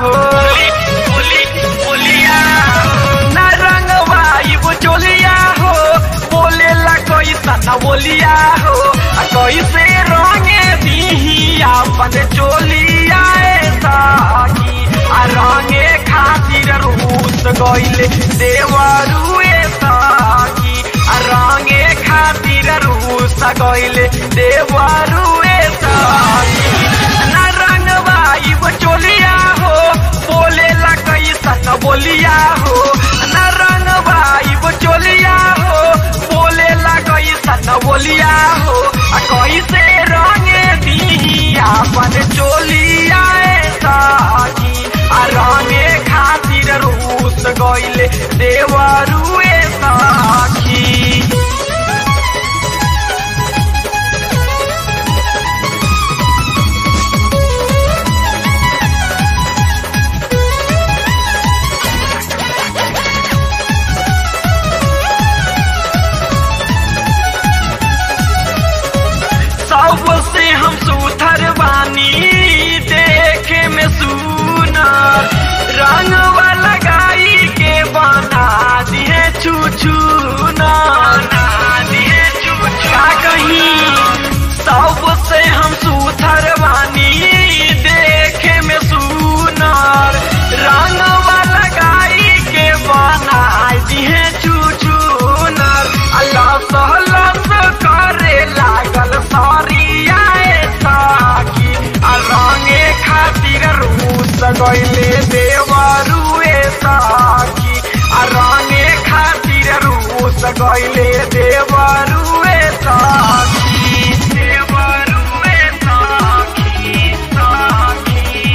हो न रंगवाई वो चोलिया हो बोलेला कैसा न बोलिया हो आ कैसे रंगे दीही अपन चोलिया साकी आ रंगे खातिर रूस गइले देवरुए साकी आ रंगे खातिर रूस गइले देवरुए साकी न रंगवाई वो चोलिया हो बोलेला कैसा न बोलिया हो न रंगवाई वो चोलिया हो बोलेला कैसा न बोलिया हो आ कैसे रंगे दी अपन चोलिया साकी आ रंगे खातिर रूस गइले देवरुए साखी सबसे हम सुथर बानी देखे में सुनर रंग वाला गाई के बना दिए छू का कहीं सबसे हम सुथर बानी देखे में सुनर रंग वाला गाई के बना दिए छू अल्लाह सहलस करे लागल सरिया साकी आ रंगे खातिर रूस गइले देवरुए साकी आ रंगे खातिर रूस गइले देवरुए साकी देवरुए साकी साकी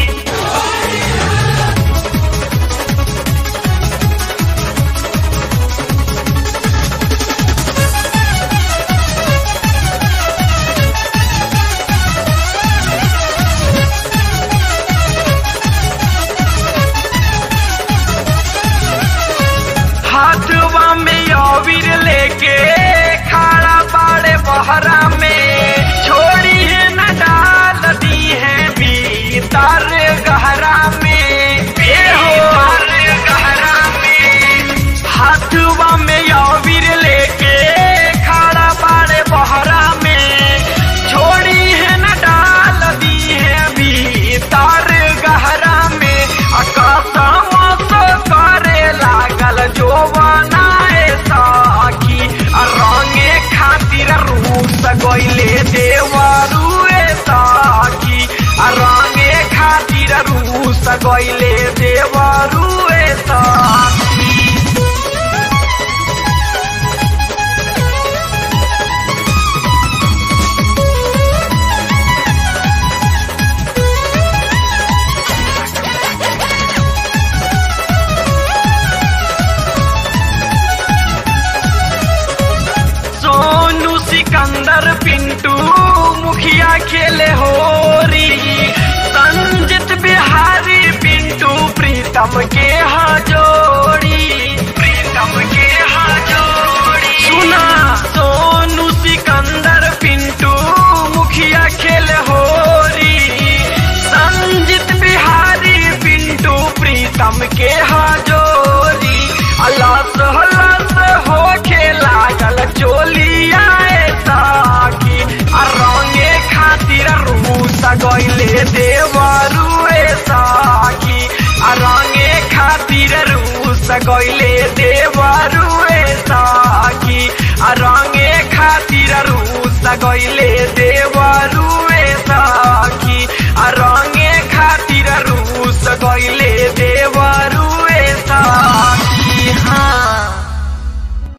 हाथवा में अबीर लेके खाड़ा बाड़े बहरा में छोड़ी है न डाल दी है भीतर गहरा में ए हो गहरा में हाथवा में अबीर लेके खाड़ा बाड़े बहरा में छोड़ी है न डाल दी है भीतर गहरा में अकसम करे लागल जो बनाए साकी आ रंगे खातिर रूस गइले देवरुए साकी आ रंगे खातिर रूस गइले देवरुए साकी सोनू सिकंदर पिंटू मुखिया खेले होरी संजित बिहारी पिंटू प्रीतम के हजोड़ी प्रीतम के हजोड़ी सुना सोनू सिकंदर पिंटू मुखिया खेले होरी संजित बिहारी पिंटू प्रीतम के हजोरी अल्लाह सहलस हो खेला गल चोलिया साकी आ रंगे खातिर रूस गइले देवरुए साकी आ रंगे खातिर रूस गइले देवरुए साकी आ रंगे खातिर रूस गइले देव